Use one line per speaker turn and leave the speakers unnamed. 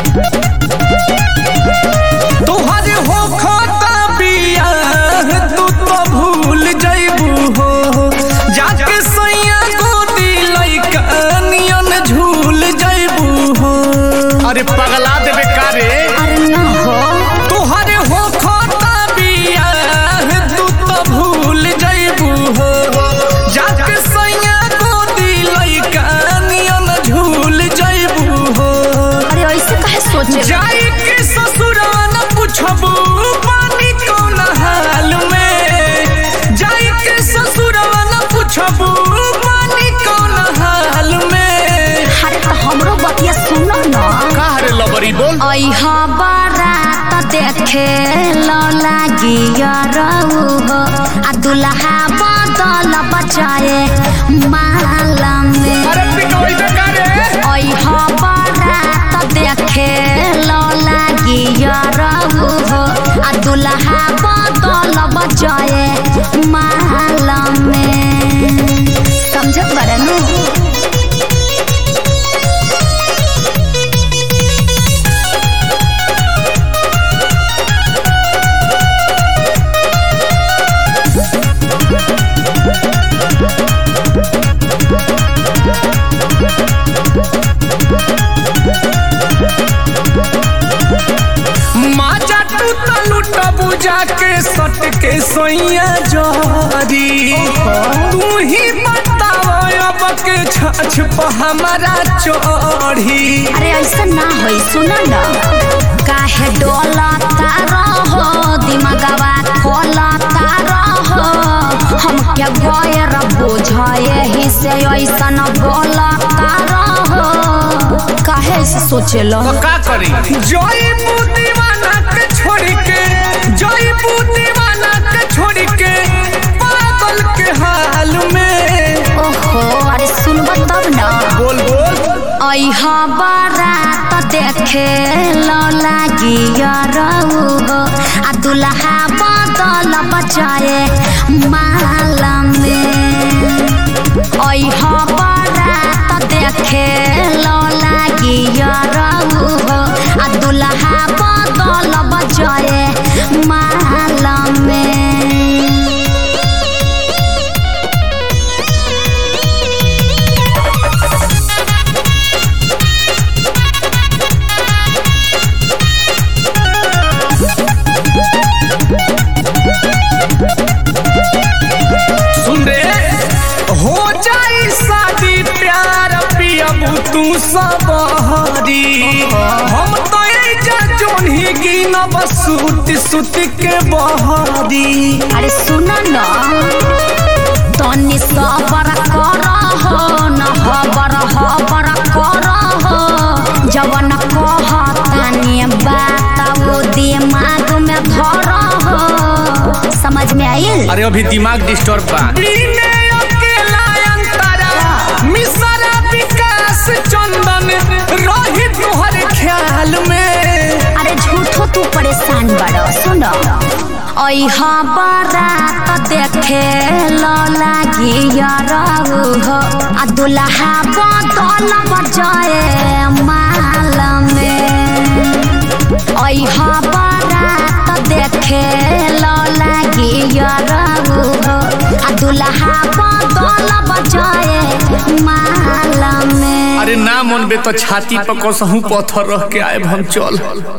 तोहर हो खाता बियाह तू तो भूल जइबू हो जाके सैया गोदी लइका नियन झूल जइबू हो अरे पगला देबे का रे
अरे ना हो
तोहर हो खाता बियाह तू तो भूल जइबू हो जाके सैया गोदी लइका नियन झूल जइबू हो
अरे ऐसे काहे सोचे
जाई के ससुरवा न पूछबू पानी कौन हाल में जाई के ससुरवा न पूछबू पानी कौन हाल में
अरे तो हमरो बतिया सुनो ना
का रे लबरी बोल
ऐह बारात देखे लो लागी रऊ हो आ दुल्हा बदल बचाए माला में
अरे पिटोई बे का रे
ऐह बारात देखे लो लागी रऊ हो आ दुल्हा बदल बचाए माला में समझत बरनू
माजा टूटा लूटा बुझा के सट के सोइया जरी तू ही बताओ अब के छछ पर हमारा चढ़ी
अरे ऐसा ना होई सुना ना काहे डोलता रहो दिमागवा खोलता रहो हम क्या गैर बुझाए ही से ऐसा न बोलता रहो काहे ऐसे सोचेलो
तो का करी जई दीवाना के छोड़ के जई दीवाना के छोड़ के पागल के हाल में
ओहो अरे सुनबा तब ना
बोल बोल
ऐह बारात देखे लो लागी रऊ हो आ दुल्हा बदल बचाए माला में ऐह बारात देखे लो लागी रऊ हो आ दुल्हा बदल बचाए माला में
सुन रे हो जाई शादी प्यार पियबू तू सब हरी हम तो जा जोन्ही गिनब सूत सूत के बहरी
अरे सुन न तनी सबर कर हो न हबर हबर कर हो जवन कहतानी बात वो दिमाग में धर हो समझ में आइल
अरे अभी दिमाग डिस्टर्ब बा अकेला अंतरा मिसरा विकास चंदन रही तोहर ख्याल में
अरे झूठो तू परेशान बड़ सुन ऐह बारात देखे लो लागी रऊ हो आ दुल्हा बदल बजाए माल में ऐह बारात देखे लो लागी रऊ हो आ दुल्हा बदल बजाए माल में
अरे ना मन बे तो छाती पर कसहू पत्थर रख के आए हम चल